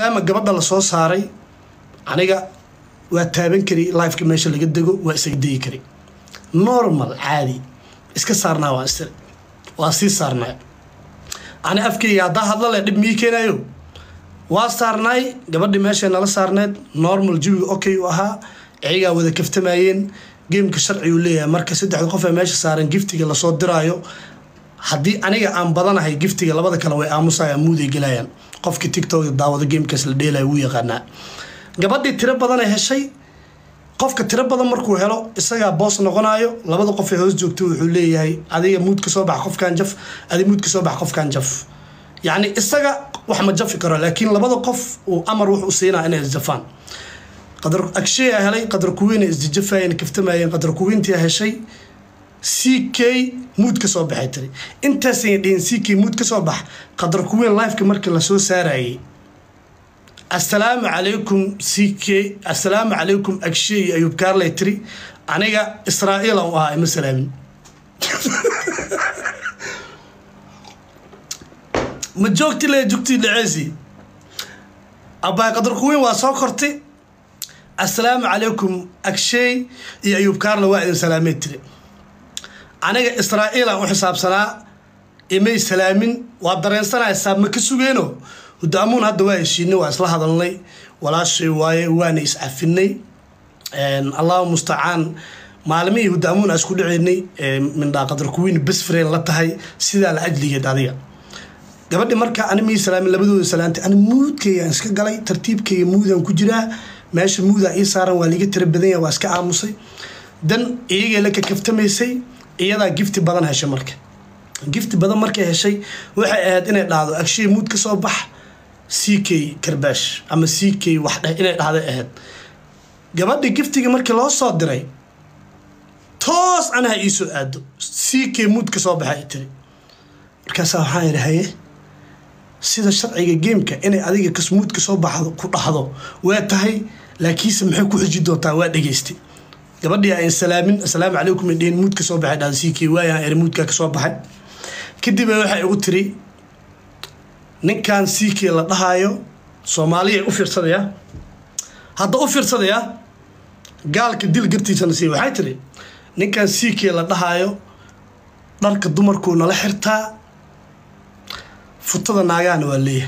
maadaama gabadha la soo saaray aniga waa taaban kari lifeka meesha laga dego waa isaga degi kari normal caadi iska saarnaa waan istiri waa sii saarnay ani afkeyga haddaa hadla leh dhib mii keenayo waa saarnaay gabadhii meeshay nala saarneed normal jawiga okay u ahaa iyagaa wada kaftamayeen geemka sharcigu leeyahay marka saddexda qof ee meesha saaran giftiga lasoo diraayo haddii aniga aan badanahay giftiga labada kale way aamusaya muuday gelayaan qofkii tictok daawado geemkaas la dheelaya wuu yaqaanaa gabadhii tiro badanay heshay qofka tiro badan markuu helo isagaa boos noqonayo labada qof ee hoos joogto wuxuu leeyahay adiga muud ka soo bax qofkan jaf adi muud ka soo bax qofkan jaf yacni isaga wax ma jafi karo laakiin labada qof uu amar wuxuu siinaa inay isjafaan qadar agsheya helay qadar kuwiina isjajafayeen kaftamayeen qadar kuwiintii heshay c k muud ka soo baxay tiri intaasay dhihin c k muud ka soo bax qadar kuwiin lifeka markii lasoo saarayay assalaamu calaykum c k assalaamu calaykum agshe iyo ayuub kaarley tiri aniga israa'iilan u ahaa ima salaamin ma joogti le jugtii dhaceesi abbaay qadar kuwiin waa soo kortay assalaamu calaykum agsheey iyo ayuub kaarle waa idin salaamey tiri aniga israa'iilan u xisaabsanaa imay salaamin waa dareensanaysaa ma ka sugeeno hudaamuun hadda waa heshiinay waa isla hadalnay walaashay waaye waana iscafinay allahu mustacaan maalimihii hudaamuun aa isku dhaceynay mindhaa qadar kuwiin besfreen la tahay sidaa la ajligeed adiga gabadhi marka ani mii salaamin labadooda salaantay ani muudkaygaan iska galay tartiibkayga muudaan ku jiraa meesha muudaa ii saaran waa liiga tira badan yaha waa iska aamusay dan iyagee la kakaftamaysay iyadaa gifti badan heshay marka gifti badan markay heshay waxay ahayd inay dhahdo agshay muud ka soo bax c k karbaash ama c k wax dheh inay dhahday ahayd gabadhi giftiga markii loo soo diray toos anaha ii soo aado c k muud ka soo baxa ay tiri markaasaa waxaan idhi haye sida sharciga geemka inay adiga kasmuud ka soo baxdo ku dhahdo waa tahay laakiinse maxay ku xiji doontaa waa dhegaystay gabadhii aan salaamin assalaamu calaykum indheen muud ka soo baxay dhahda c k waayaan eri muudkaa ka soo baxay kadib waxay igu tiri ninkan c k la dhahaayo soomaaliya u fiirsadayaa hadda u fiirsadayaa gaalka dil gartiisana siiy waxay tiri ninkan c k la dhahaayo dharka dumarkuu nala xirtaa futada naagaana waa leeyahay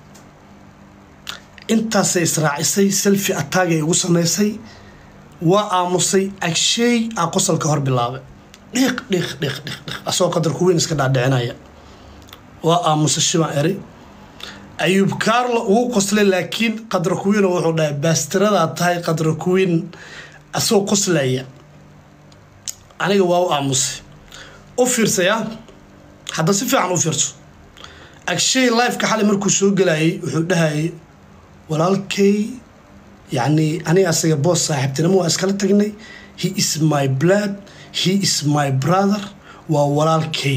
intaasay israacisay selfi ataagay igu samaysay waa aamusay agsheey aa qosalka hor bilaabay dhiiq dhiiq dhiiq dhiiq dhiiq asagoo qadar kuweyn iska dhaadhicinaya waa aamusay shibaan eri ayuub kaarlo ugu qoslay laakiin qadar kuwiino wuxuu dhahay baastiradaa tahay qadar kuwiin asagoo qoslaya aniga waa u aamusay u fiirsaya hadda si fiican u fiirso agshay lifeka xalay markuu soo gelayay wuxuu dhahayay walaalkay yacni aniga asaga boos saaxiibtinimo waa iskala tagnay he is my blood he is my brother waa walaalkay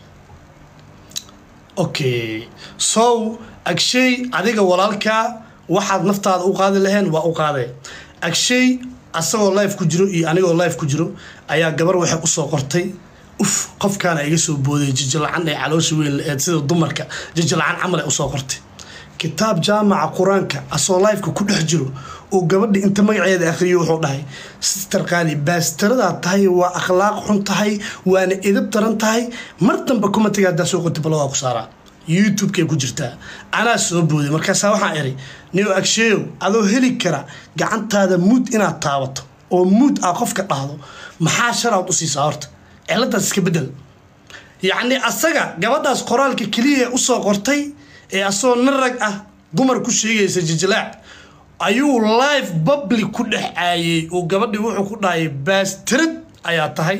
okay so agshay adiga walaalkaa waxaad naftaada u qaadi laheen waa u qaadee agshay asagoo life ku jiro iyo anigoo life ku jiro ayaa gabar waxay usoo qortay uf qofkaana iga soo booday jijalacan ee caloosha weyn la eed sida dumarka jijalacan camal ay usoo qortay kitaab jaamaca qur-aanka asoo lifeka ku dhex jiro oo gabadha inta magaceeda akhriyo wuxuu dhahay sister qaali baastiradaa tahay waa akhlaaq xun tahay waana edab daran tahay mar dambe kumatiga haddaa soo qoti balagaa ku saaraa youtube-kay ku jirtaa anaa soo booday markaasaa waxaan iri nio agsheeyow adoo heli kara gacantaada muud inaad taabato oo muud aa qofka dhahdo maxaa sharaad u siisaa horta ciladaas iska bedel yacni asaga gabadhaas qoraalka keliya usoo qortay ee asagoo nin rag ah dumar ku sheegaysa jijilaac ayuu live public ku dhex caayey oo gabadhii wuxuu ku dhahayay baastirad ayaa tahay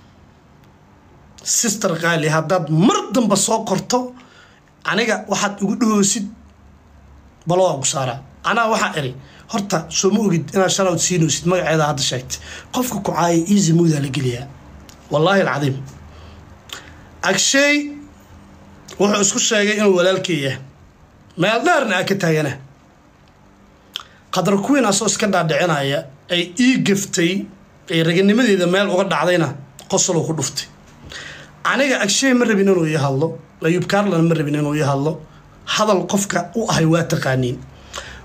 sister qaali haddaad mar damba soo qorto aniga waxaad igu dhahoosid balo waa ku saaraa anaa waxaa iri horta soo ma ogid inaad shalawd siinoosid magaceeda hadda sheegtay qofka ku caaya easy moodaa la geliyaa wallaahi alcadiim agsheey wuxuu isku sheegay inuu walaalkay yahay meel dheerna aa ka taagana qadar kuwiin asoo iska dhaadhicinaya ay ii gaftay ay raganimadeeda meel uga dhacdayna qosoluu ku dhuftay aniga agsheey ma rabin inuu ii hadlo ayuub kaarlan ma rabin inuu ii hadlo hadal qofka u ahay waa taqaaniin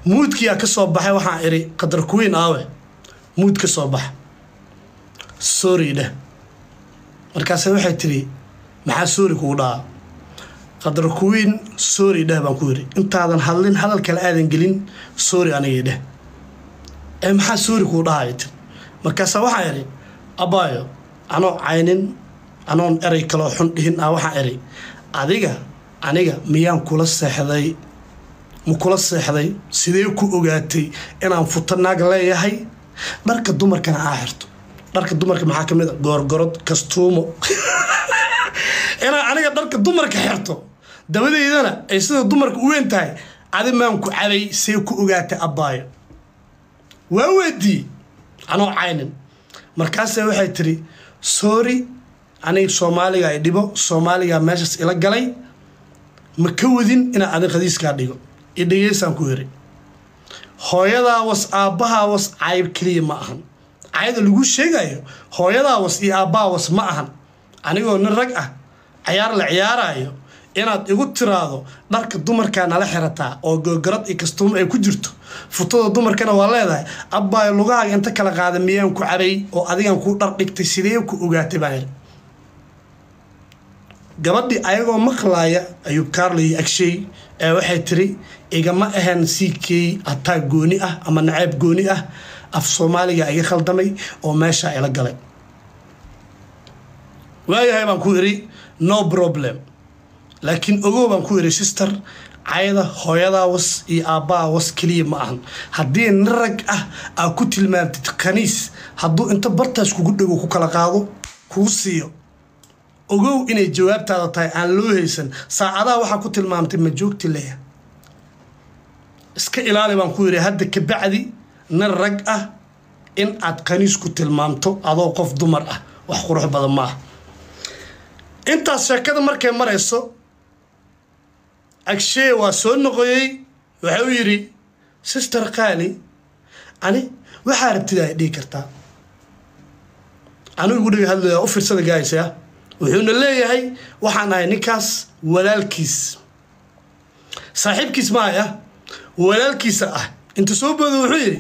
muudkiyaa ka soo baxay waxaan idhi qadar kuwiin aawe muud ka soo bax sorry dheh markaase waxay tidhi maxaa sorry kugu dhahaa qadar kuwiin sorry dheh baan ku yidhi intaadan hadlin hadal kale aadan gelin sorry anigii dheh ee maxaa sorry kugu dhahaya tir markaase waxaan idhi abaayo anoo caynin anoon erey kaloo xun dhihin ah waxaan idhi adiga aniga miyaan kula seexday ma kula seexday sidee ku ogaatay inaan futo naag leeyahay dharka dumarkana aa xirto dharka dumarka maxaa ka mid a goorgorod kastuumo inaan aniga dharka dumarka xirto dabadeydana ay sida dumarka u weyn tahay adi maan ku cabay see ku ogaatay abbaayo waa weydii anoo caynin markaase waxay tiri sorry aniga soomaaliga ay dhibo soomaaliga meeshaas ila galay ma ka wadin inaan adig qadiiskaa dhigo iyo dhegeysaan ku yiri hooyadaa was aabbahaa was cayb keliya ma ahan cayda lagu sheegayo hooyadaa was iyo aabbaha was ma ahan anigoo nin rag ah cayaar la ciyaarayo inaad igu tiraado dharka dumarkaa nala xirataa oo googorad iyo kastuumo ay ku jirto futada dumarkana waa leedahay abbaayo lugahaaga inta kala qaada miyaan ku cabay oo adigan kuu dhar dhigtay sidee ku ogaatay baan idhi gabadhii ayagoo maqlaaya ayuub kaarla iyo agshay ee waxay tiri igama ahan c k ataa gooni ah ama naceeb gooni ah af soomaaliga iga khaldamay oo meeshaa ila galay waayahay baan ku idhi no problem laakiin ogow baan ku idhi sister cayda hooyadaa was iyo aabbaha was keliya ma ahan haddii nin rag ah aa ku tilmaamtid khaniis hadduu inta bartaas kugu dhego ku kala qaado kuu siiyo ogow inay jawaabtaada tahay aan loo haysan saacadaha waxaa ku tilmaamtay ma joogti leeya iska ilaali baan ku yidhi hadda kabacdi nin rag ah in aad khaniis ku tilmaamto adoo qof dumar ah wax qurux badan ma ah intaas sheekada markay marayso agshee waa soo noqoyey waxa uu yidhi sister qaali ani waxaa rabtida ay dhihi kartaa anigu igu dhiga hadlaya u fiirsada gaaysa wuxuuna leeyahay waxaan ahay ninkaas walaalkiis saaxiibkiis maaya walaalkiisa ah inta soo booda wuxuu yidhi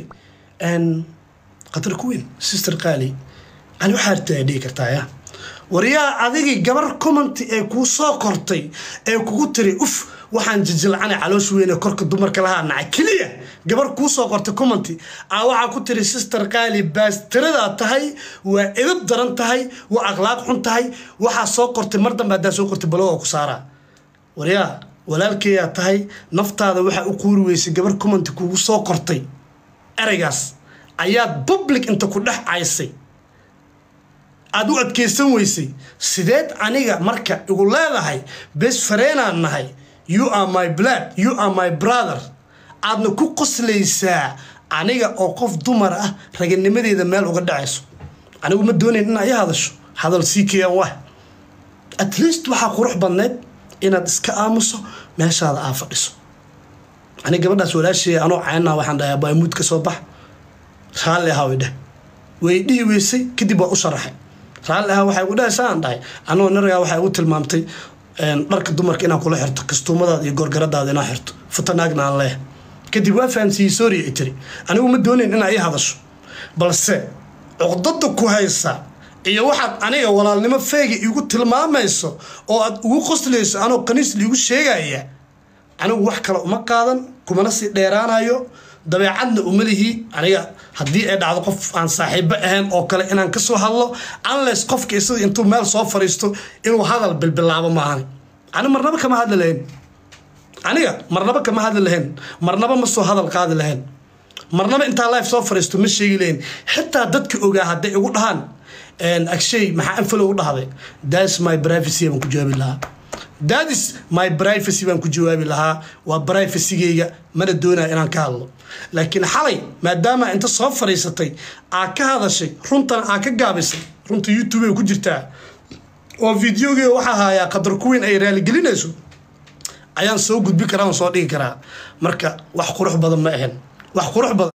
qatar kuweyn sister qaali ani waxaa rabtida ay dhihi kartaa ya waryaa adigii gabar commenty ee kuu soo kortay ee kugu tiri uf waxaan jijilcanay caloosh weyne korka dumarka lahaa nacay keliya gabar kuu soo qortay commenty aa waxaa ku tiri sister qaali baastiradaa tahay waa edab daran tahay waa akhlaaq xun tahay waxaa soo qortay mar dambe haddaa soo qortay baloga ku saaraa waryaa walaalkeeyaa tahay naftaada waxaa u quuri weysay gabar commenty kugu soo qortay ereygaas ayaad public inta ku dhex caysay aada u adkaysan weysay sideed aniga marka igu leedahay bes fareenaan nahay you are my blood you are my brother aadna ku qoslaysaa aniga oo qof dumar ah raganimadeeda meel uga dhacayso anigu ma doonayn inaa i hadasho hadal sii keyan wah at least waxaa qurux badneyd inaad iska aamuso meeshaada aa fadhiso aniga gabadhaas walaasheeya anoo caynaa waxaan dhahay baamuud ka soo bax raalli ahaa way dheh way dhihi weysay kadib waa u sharaxay raalli ahaa waxay igu dhahaysaa aan dhahay anoo naragaa waxay igu tilmaamtay dharka dumarka inaan kula xirto kastuumadaada iyo gorgaradaada inaan xirto futanaagna aan leeh kadib waa fahamsiiyey sooriya i tiri anigu ma doonayn inaa ii hadasho balse cuqdada ku haysa iyo waxaad aniga walaalnimo feega igu tilmaamayso oo aad ugu qoslayso anoo qaniis liigu sheegaya anigu wax kale uma qaadan kumana sii dheeraanayo dabeecadna uma lihi aniga haddii ay dhacdo qof aan saaxiibo ahayn oo kale inaan ka soo hadlo unless qofka isaga intuu meel soo fariisto inuu hadal bilbilaabo maahan ani marnaba kama hadli lahayn aniga marnaba kama hadli lahayn marnaba ma soo hadal qaadi lahayn marnaba intaa life soo fariisto ma sheegi lahayn xitaa dadka ogaa hadday igu dhahaan agshay maxaa anfalo u dhahday thats my privacy baan ku jawaabi lahaa that is my privacy baan ku jawaabi lahaa waa privacygeyga mana doonaya inaan ka hadlo laakiin xalay maadaama inta soo fadhiisatay aa ka hadashay runtana aa ka gaabisay runta youtube ay ku jirtaa oo videogeeda waxaa haayaa qadar kuweyn ay raaligelinayso ayaan soo gudbi karaa oon soo dhigi karaa marka wax qurux badan ma ahayn wax qurux badan